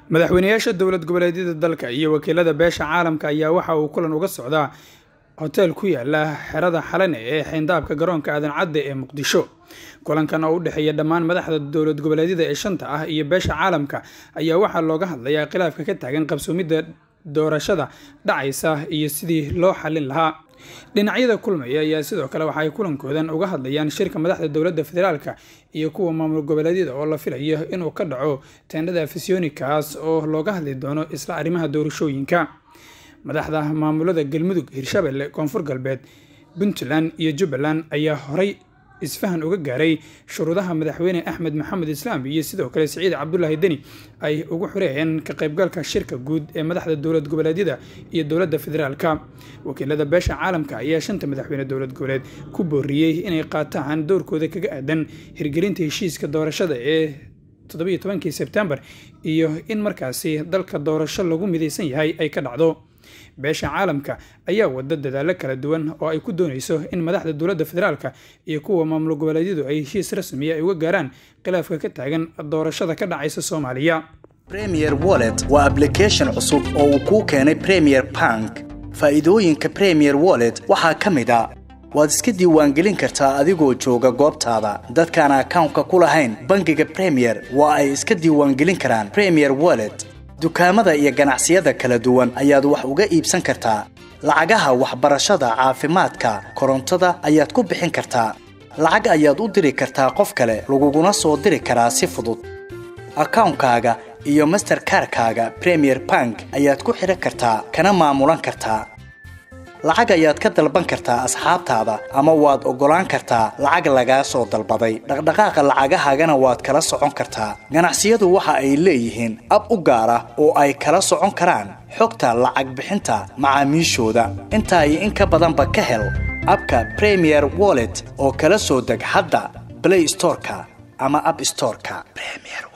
madaxweynayaasha dowlad goboleedyada dalka iyo wakiilada beesha caalamka ayaa waxa uu kulan uga socdaa hoteel ku yaala xerada xalane ee xeyndaabka garoonka aadan cadde ee muqdisho kulankan oo u dhexeeya dhammaan madaxda dowlad goboleedyada ee shanta ah iyo beesha caalamka ayaa waxaa looga hadlayaa khilaafka ka taagan qabsoomidda doorashada dhacaysa iyo sidii loo xallin lahaa dhinacyada kulmaya ayaa sidoo kale waxa ay kulankoodan uga hadlayaan shirka madaxda dowladda federaalka iyo kuwa maamul goboleedyada oo la filayo inuu ka dhaco teendhada afisyoonikaas oo looga hadli doono isla arrimaha doorashooyinka madaxda maamulada galmudug hirshabelle koonfur galbeed puntland iyo jubbaland ayaa horay isfahan uga gaaray shuruudaha madaxweyne axmed maxamed islaam iyo sidoo kale siciid cabdulaahi deni ay ugu xureeyeen ka qaybgalka shirka guud ee madaxda dowlad goboleedyada iyo dowladda federaalka wakiilada beesha caalamka ayaa shanta madaxweyne dowlad goboleed ku booriyey inay qaataan dowrkooda kaga aadan hirgelinta heshiiska doorashada ee toddobiyo tobankii sebtembar iyo in markaasi dalka doorasho lagu midaysan yahay ay ka dhacdo beesha caalamka ayaa wada dadaalo kala duwan oo ay ku doonayso in madaxda dowladda federaalka iyo kuwa maamul goboleedyadu ay heshiis rasmiya ay uga gaaraan khilaafka ka taagan doorashada ka dhacaysa soomaaliya premier wallet waa ablication cusub oo uu kuu keenay premier bank faa'iidooyinka premier wallet waxaa ka mid a waad iska diiwaangelin kartaa adigoo jooga goobtaada dadkaan akawnka ku lahayn bangiga premier waa ay iska diiwaangelin karaan premier wallet dukaamada iyo ganacsiyada kala duwan ayaad wax uga iibsan kartaa lacagaha waxbarashada caafimaadka korontada ayaad ku bixin kartaa lacag ayaad u diri kartaa qof kale laguguna soo diri karaa si fudud akawnkaaga iyo masterkarkaaga premier bank ayaad ku xidhan kartaa kana maamulan kartaa lacag ayaad ka dalban kartaa asxaabtaada ama waad oggolaan kartaa lacag lagaa soo dalbaday dhaqdhaqaaqa lacagahaagana waad kala socon kartaa ganacsiyadu waxa ay leeyihiin ab u gaar ah oo ay kala socon karaan xogta lacag bixinta macaamiishooda intaa iyo in ka badanba ka hel abka premier wallet oo kala soo deg hadda blay storeka ama ab storeka